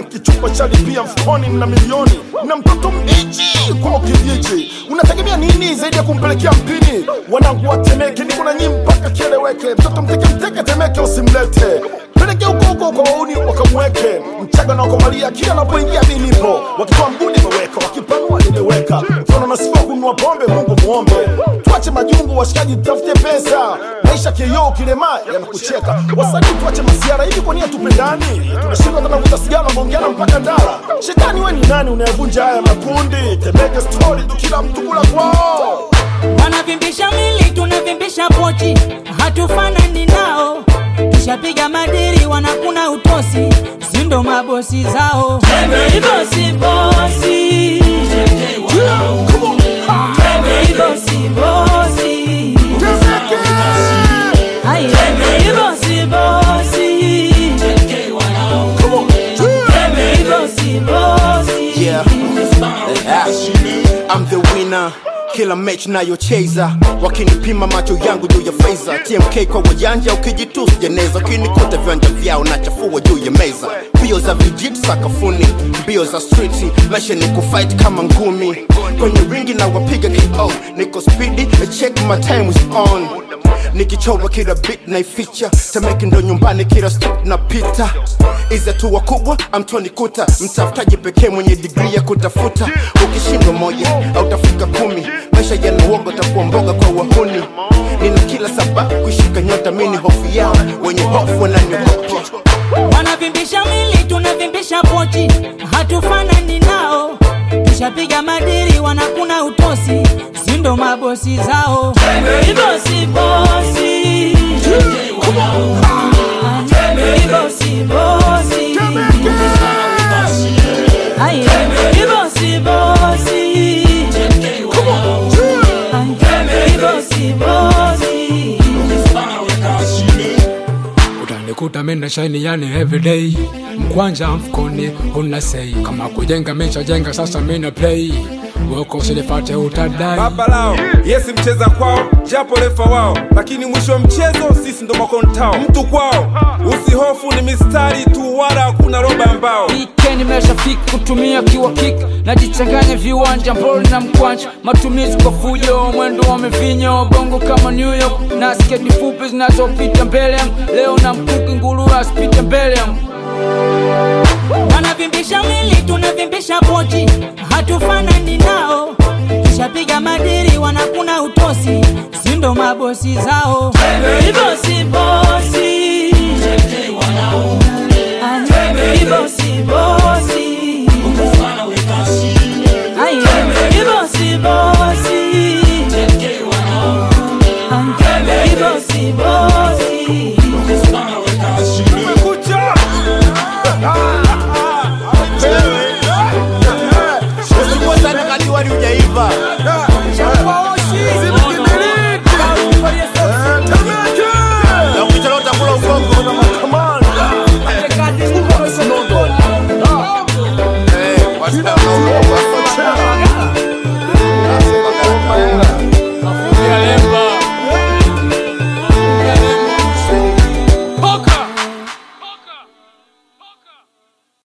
kichupa cha lipia mfukoni na milioni na mtoto mbichi kwa kijiji unategemea nini zaidi ya kumpelekea mpini wanangu watemeke niko na nyii mpaka kieleweke mtoto mteke mteke temeke usimlete peleke huko huko kwa wauni wakamweke mchaga na wakomalia kila anapoingia mi nipo wakitoa mguni meweka wakipanua nimeweka mfano nasifa kununua pombe mungu muombe tuache majungu washikaji tutafute pesa maisha kioo kilema yanakucheka wasanii tuache masiara hivi kwa nia tupendani tunashindwa tanavuta sigara maongeana mpaka ndara shetani we ni nani unayevunja haya makundi temeke stori tu kila mtu kula kwao wanavimbisha mili tunavimbisha pochi hatufanani nao tushapiga madiri wanakuna utosi sindo mabosi zao bosi bosi bosi bosi Ay, bosi bosi bosi bosi Yeah. I'm the winner kila mechi nayocheza wakinipima macho yangu juu ya feza tmk kwa wajanja ukijitusu jeneza ukinikuta viwanja vyao na chafua juu ya meza mbio za vijitu sakafuni mbio za striti maisha ni kufight kama ngumi kwenye ringi na wapiga ko niko spidi check my time is on nikichora kila bit naificha temeki ndo nyumbani kila step napita izi hatua kubwa amtoni kuta mtafutaji pekee mwenye digri ya kutafuta ukishindwa moja autafika kumi maisha yanauoga takuwa mboga kwa wahuni nina kila sababu kuishika nyota mini hofu yao wenye hofu wananiogopa wanavimbisha mili tunavimbisha pochi hatufanani nao tushapiga madiri wanakuna utosi sindo mabosi zao bosi bosi bosi bosi Ay, bosi bosi Ay, bosi bosi utanikuta mina shaini yani everyday mkwanja mfukoni una sei kama kujenga meshajenga sasa mina play woko usinifate utadai baba lao yesi mcheza kwao japo refa wao lakini mwisho wa mchezo sisi ndo makontao mtu kwao usihofu ni mistari tu wala hakuna roba ambao weekend imeshafika kutumia kiwa kick najichanganya viwanja mboli na mkwanja matumizi kwa fujo mwendo wa mivinyo bongo kama new york na sketi fupi zinazopita mbele yangu leo na mkuki nguru asipite mbele yangu wanavimbisha mili tunavimbisha pochi hatufanani nao tushapiga madiri wanakuna utosi sindo mabosi zao bosi bosi Ay, bosi bosi Ay, bosi bosi Ay, bosi bosi Kumekucha! usikua sana kati wali ujaiva na ukichelewa utakula ugongo Eh, wasichana,